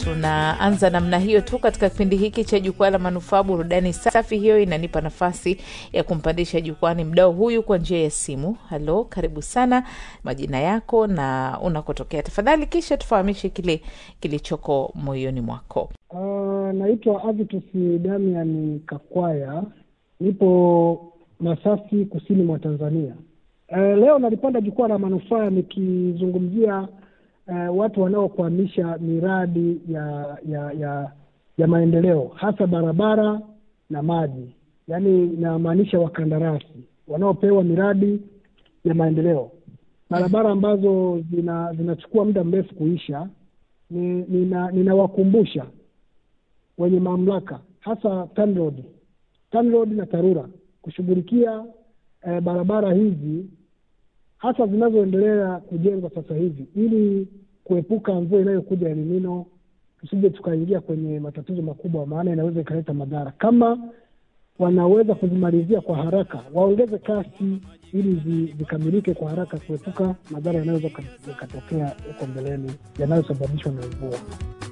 tunaanza namna hiyo tu katika kipindi hiki cha jukwaa la manufaa burudani safi. Hiyo inanipa nafasi ya kumpandisha jukwani mdao huyu kwa njia ya simu. Halo, karibu sana, majina yako na unakotokea tafadhali, kisha tufahamishe kile kilichoko moyoni mwako. Uh, naitwa Avitus Damian Kakwaya, nipo Masasi, kusini mwa Tanzania. Uh, leo nalipanda jukwaa la manufaa nikizungumzia uh, watu wanaokwamisha miradi ya ya ya ya maendeleo hasa barabara na maji, yaani inamaanisha wakandarasi wanaopewa miradi ya maendeleo, barabara ambazo zina zinachukua muda mrefu kuisha. Ninawakumbusha nina wenye mamlaka hasa TANROADS, TANROADS na TARURA kushughulikia eh, barabara hizi hasa zinazoendelea kujengwa sasa hivi ili kuepuka mvua inayokuja El Nino, tusije tukaingia kwenye matatizo makubwa, maana inaweza ikaleta madhara. Kama wanaweza kuzimalizia kwa haraka, waongeze kasi ili zikamilike kwa haraka, kuepuka madhara yanayoweza yakatokea huko mbeleni yanayosababishwa na mvua.